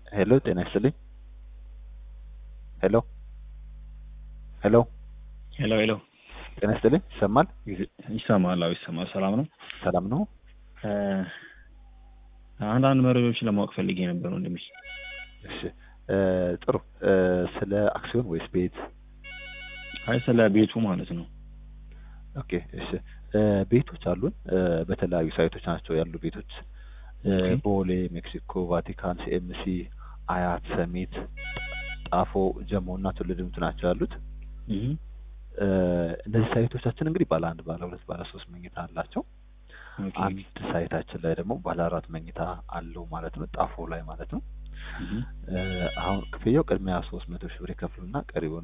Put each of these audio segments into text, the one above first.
ሄሎ ጤና ይስጥልኝ። ሄሎ ሄሎ ሄሎ ሄሎ ጤና ይስጥልኝ። ይሰማል? ይሰማል? አዎ ይሰማል። ሰላም ነው? ሰላም ነው? አንዳንድ መረጃዎችን ለማወቅ ፈልጌ ነበር ወንድሜ። እሺ እ ጥሩ እ ስለ አክሲዮን ወይስ ቤት? አይ ስለ ቤቱ ማለት ነው። ኦኬ እሺ እ ቤቶች አሉን እ በተለያዩ ሳይቶች ናቸው ያሉ ቤቶች እ ኦኬ። ቦሌ፣ ሜክሲኮ፣ ቫቲካን፣ ሲኤምሲ፣ አያት፣ ሰሚት፣ ጣፎ፣ ጀሞ እና ቱሉ ዲምቱ ናቸው ያሉት። እህ እ እነዚህ ሳይቶቻችን እንግዲህ ባለ አንድ፣ ባለ ሁለት፣ ባለ ሶስት መኝታ አላቸው። ኦኬ። አንድ ሳይታችን ላይ ደግሞ ባለ አራት መኝታ አለው ማለት ነው፣ ጣፎ ላይ ማለት ነው። እህ እ አሁን ክፍያው ቅድሚያ ሶስት መቶ ሺህ ብር ይከፍሉና ቀሪውን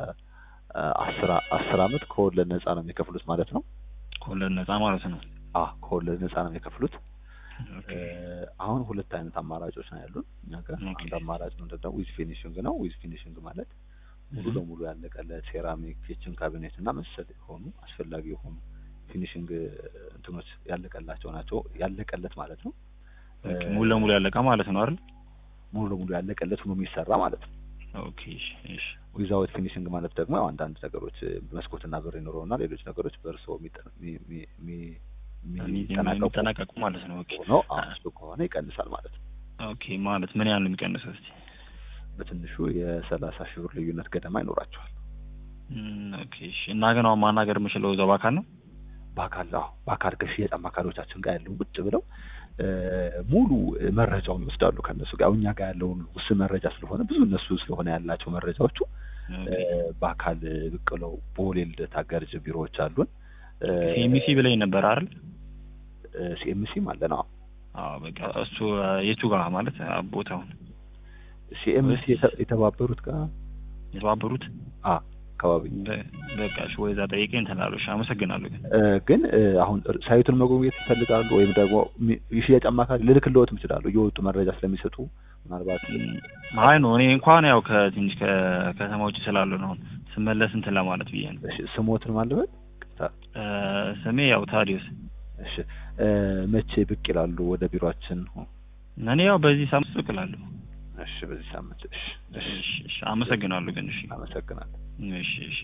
በአስር አስር አመት ከወለድ ነፃ ነው የሚከፍሉት ማለት ነው። ከወለድ ነፃ ማለት ነው። አ ከወለድ ነፃ ነው የሚከፍሉት። ኦኬ። እ አሁን ሁለት አይነት አማራጮች ነው ያሉን እኛ ጋር። ኦኬ። አንድ አማራጭ ምንድን ነው ዊዝ ፊኒሽንግ ነው። ዊዝ ፊኒሽንግ ማለት ሙሉ እህ ለሙሉ ያለቀለት ሴራሚክ፣ ኪችን ካቢኔት እና መሰል የሆኑ አስፈላጊ የሆኑ ፊኒሽንግ እንትኖች ያለቀላቸው ናቸው። ያለቀለት ማለት ነው። ኦኬ። ሙሉ ለሙሉ ያለቀ ማለት ነው አይደል? ሙሉ ለሙሉ ያለቀለት ሆኖ የሚሰራ ማለት ነው። ኦኬ። እሺ እሺ። ዊዛውት ፊኒሽንግ ማለት ደግሞ ያው አንዳንድ ነገሮች መስኮትና በር ይኖረውና ሌሎች ነገሮች በእርስዎ የሚጠ- የሚ- የሚ- የሚ- የሚጠናቀቁ የሚጠናቀቁ ማለት ነው። ኦኬ። ሆነው እሱ ከሆነ ይቀንሳል ማለት ነው። ኦኬ ማለት ምን ያህል ነው የሚቀንሰው እስቲ? በትንሹ የሰላሳ ሺህ ብር ልዩነት ገደማ ይኖራቸዋል። እም፣ ኦኬ እሺ። እና ግን አሁን ማናገር የምችለው እዛው በአካል ነው? በአካል አዎ፣ በአካል ከሽያጭ አማካሪዎቻችን ጋር ያለው ቁጭ ብለው እ ሙሉ መረጃውን ይወስዳሉ ከእነሱ ጋር። እኛ ጋር ያለውን ውስን መረጃ ስለሆነ ብዙ እነሱ ስለሆነ ያላቸው መረጃዎቹ እ ኦኬ። በአካል ብቅ ብለው ቦሌ ልደታ ገርጅ ቢሮዎች አሉን። ሲኤምሲ ብለኝ ነበር አይደል? ሲኤምሲም አለን። አዎ አዎ በቃ እሱ የቱ ጋር ማለት ቦታውን ሲኤምሲ የተባበሩት ጋር የተባበሩት አ አካባቢ በ- በቃ እሺ፣ ወይዛ ጠይቀኝ እንትን እላለሁ። እሺ፣ አመሰግናለሁ ግን እ ግን እ አሁን ሳይቱን መጎብኘት ይፈልጋሉ ወይም ደግሞ ሚ- የሽያጭ አማካሪ ልልክልዎትም ይችላሉ እየወጡ መረጃ ስለሚሰጡ ምናልባት አይ ነው እኔ እንኳን ያው ከትንሽ ከከተማ ውጭ ስላሉ ነው አሁን ስመለስ እንትን ለማለት ብዬ ነው። እሺ ስሞትን ማለበት ቅርታ እ ስሜ ያው ታዲዮስ እሺ እ መቼ ብቅ ይላሉ ወደ ቢሮአችን? እኔ ያው በዚህ ሳምንት ብቅ እላለሁ። እሺ በዚህ ሳምንት እሺ እሺ እሺ፣ እሺ፣ አመሰግናለሁ ግን እሺ፣ አመሰግናለሁ። እሺ፣ እሺ።